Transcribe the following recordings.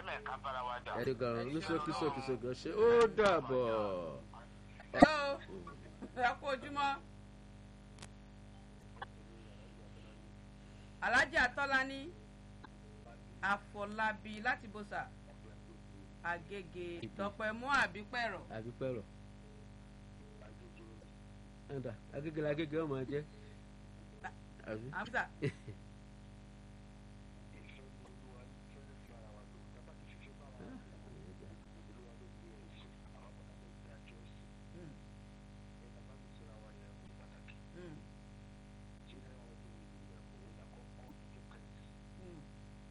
lẹ̀ ká bára wa jà. ẹ ṣe gan ní sókí sókí sókí ṣe ó dàbọ̀. hello ẹ kú ojúmọ́ alhaji atọ́lání àfọlábí láti bọ́sà àgègè tọpẹmú àbípẹ̀rọ̀ àbí pẹ̀rọ̀ ẹ̀dà agége la agége ọmọ jẹ́ àbí. àbúsà Mm, mm.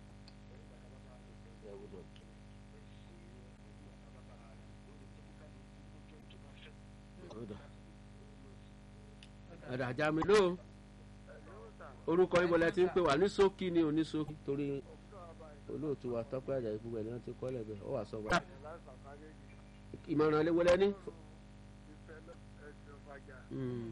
ẹ̀dà àjàmí ló orúkọ yín bọ́lá ti ń pè wá ní sókí ni ò ní sókí torí olóòtú wa tọ́pẹ́ àjà ìfúnpá ẹ̀ ni wọ́n ti kọ́ lẹ́bẹ̀ẹ́ ó wà sọ wá. ìmọ̀ràn lé wọlé ní. Mm,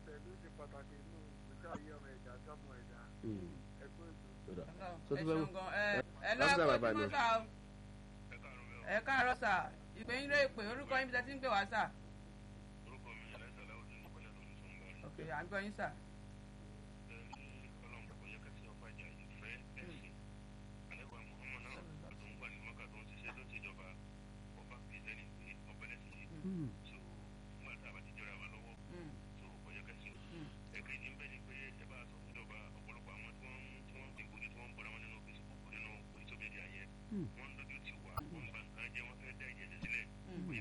mm. Ọ̀dà. Ọlọ́run, Tó ẹ tún fẹ́ ṣeun mú- gan ẹ ẹ Lábúsà lọ́wọ́ bàbá ojúmọ́ ni. sá o ẹ káàárọ̀ sà ìpè yín ló ìpè orúkọ yín bí tẹ́ ti ń pè wá sà. ok à ń gbọ́ yín sà. Mm. Mm, Mm. mm.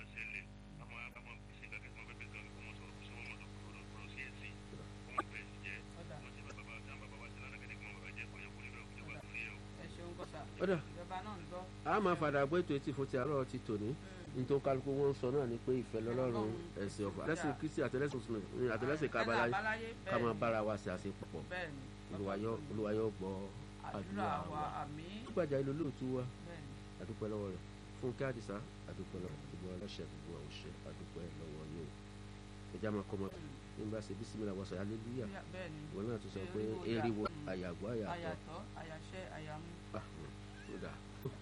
Ọ̀dà. ẹ ṣeun gan sà. Ọ̀dà. ìjọba náà ń gbọ́. a máa fàdà gbé ètò etí fún ti àárọ̀ ti tòní nítorí kálukú wọn ń sọ náà ni pé ìfẹ́ lọ́lọ́run ẹ̀sìn ọ̀fà àtẹlẹsìn kristi àtẹlẹsìn mùsùlùmí àtẹlẹsìn kábàláyé àbáláyé ká máa bẹ́ẹ̀ bára wa ṣe àṣepọ̀ bẹ́ẹ̀ ni olúwa yóò gbọ́ àdúrà àdúrà wa wa. àmì gbàjà ilé olóòtú wa bẹ́ẹ̀ ni àdúpẹ́ lọ́wọ́ rẹ̀ fúnkẹ́ àdìsá àdúpẹ́ lọ́wọ́ gbogbo ọlọ́ṣẹ́ gbogbo ọ̀ṣẹ́ àdúpẹ́ lọ́wọ́ yóò ẹja máa kọ́ mọ́ nígbà ṣe bísímìlà wọ́sọ hallelujah bẹ́ẹ̀ ni ìwọ náà tún sọ pé Eriwo eriwo ya- àyàgbọ́ àyàtọ̀ àyàtọ̀ àyàṣẹ́ àyàmú. Ah, ó dáa.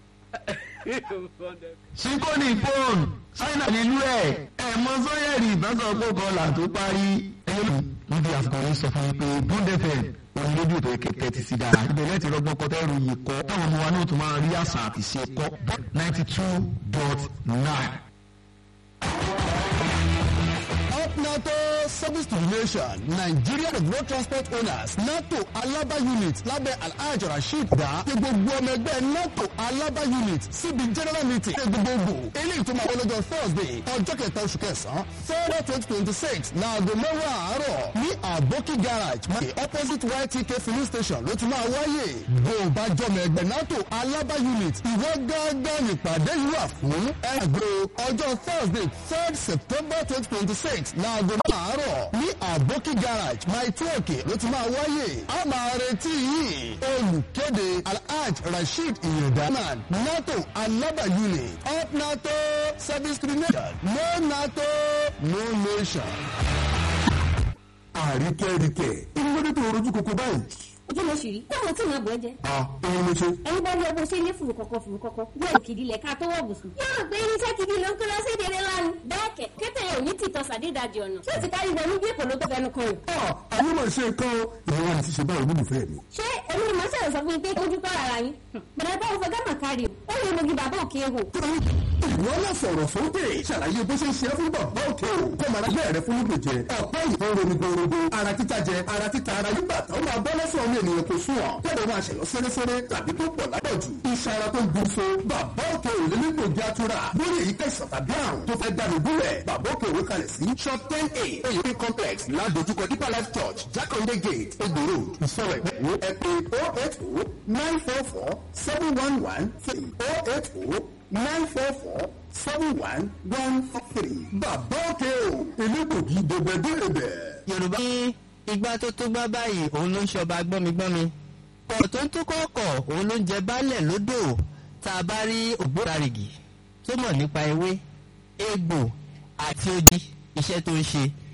síkóni fóònù ṣáínà nílùú ẹ̀ ẹ̀ mọ sọ́yẹ̀rì ìbáṣọ̀pọ̀ kọlà tó parí. ẹyẹ níbi àfikún yìí sọ fún mi pé bond fm òun lójú ètò kẹ̀kẹ́ ti sí dára. ibẹ̀ lẹ́tì rọgbọ́n kọ́tẹ́ ìròyìn kọ́ táwọn ọmọ wa náà tún máa rí àṣà àti ṣe kọ́ ninety two dot nine. Up NATO Service to the Nation Nigeria Road Transport Owners NATO Alaba Unit lábẹ́ Alhaj Rasheed dá pé gbogbo ọmọ ẹgbẹ́ NATO Alaba Unit síbi general meeting ṣe gbogbogbò eléyìí tó máa wọlé lọ́jọ́ Thursday ọjọ́ kẹta oṣù kẹsàn-án Thursday twenty twenty six láago mẹ́wàá àárọ̀ ní Aboki garage máa opposite YTK filling station ló ti máa wáyé bó o bá jọmọ ẹgbẹ́ NATO Alaba Unit ìwọ gángan nípàdé yìí wà fún ẹgbẹ́ ọjọ́ Thursday third September twenty twenty six láago àárọ̀ ní Aboki garage máa tí òkè ló ti máa wáyé a máa retí yìí olùkéde Alhaj Rasheed Iyedaman NATO Alaba Unit up NATO service to the nation no NATO no nation. àríkẹ́ríkẹ́ ìmúlódé tó rojú koko báyìí. ojú ló ṣì rí táwọn tí ìyàn bọ̀ ẹ́ jẹ. à òun ló ṣe. ẹni bá rí ọgbọ́n ṣe ní fùrù kọ̀kọ̀ fùrù kọ̀kọ̀ bí òkè ìdílé ká tó wọ̀ bùsùn. yóò rò pé irinṣẹ́ gidi ló ń kó lọ sí ìdílé lánàá. bẹ́ẹ̀ kẹ̀ kẹ́tẹ̀ yóò ní tìtọ́ sàdédàjì ọ̀nà. ṣé o ti kárí wọnú bí èkó ló tó fẹnu kan yìí. ọ àwọn ọmọ ìṣe kan ìwọ àti ṣe báyìí olólùfẹ́ mi. ṣé èmi ni màá ṣàlẹ̀ sọ fún yín pé ojú tó ara yín. bẹ̀rẹ̀ bá òfin gánà kárí o. ó lè mogi bàbá òkè ehò. ìwọ náà sọ̀rọ̀ sókè ṣàlàyé bó ṣe ń ṣe é fún bàbá òkè o kó mara bẹ́ẹ̀ rẹ fún lóògùn jẹ ọ̀pẹ́ ìbọn romi gbòòrògbò ara títa jẹ ara títa ara nígbà tó máa bọ́ lọ́sọ̀ ọmọ ènìyàn kò sún ọ̀ kẹ́lẹ́ máa ṣẹ̀lọ́ sẹ́rẹ́sẹ́rẹ́ tàbí tó pọ̀ lápọ̀jù iṣan ara tó ń gun so bàbá òkè ò lè nílò ìjà tura lórí èyí kẹsàn tàbí àrùn tó fẹ́ dànù gúnlẹ̀ bàbá òkè òwe kalẹ̀ sí shop ten a oyè complex ládojúkọ deeper life church jakande gate egboro ìsọ̀rọ̀ ìpẹ́wò ẹ pé oh eight oh nine four four seven one one three oh eight oh nine four four seven one one three bàbá òkè o elégbògi dèbèdèbè. yorùbá ní igbá tó tó gbá báyìí òun ló ń ṣọba gbọ́migbọ́mi pọ̀ tó ń tó kọ́kọ́ òun ló ń jẹ baálẹ̀ lódò tá a bá rí ògbóǹtarìgì tó mọ̀ nípa ewé egbò àti odi iṣẹ́ tó ń ṣe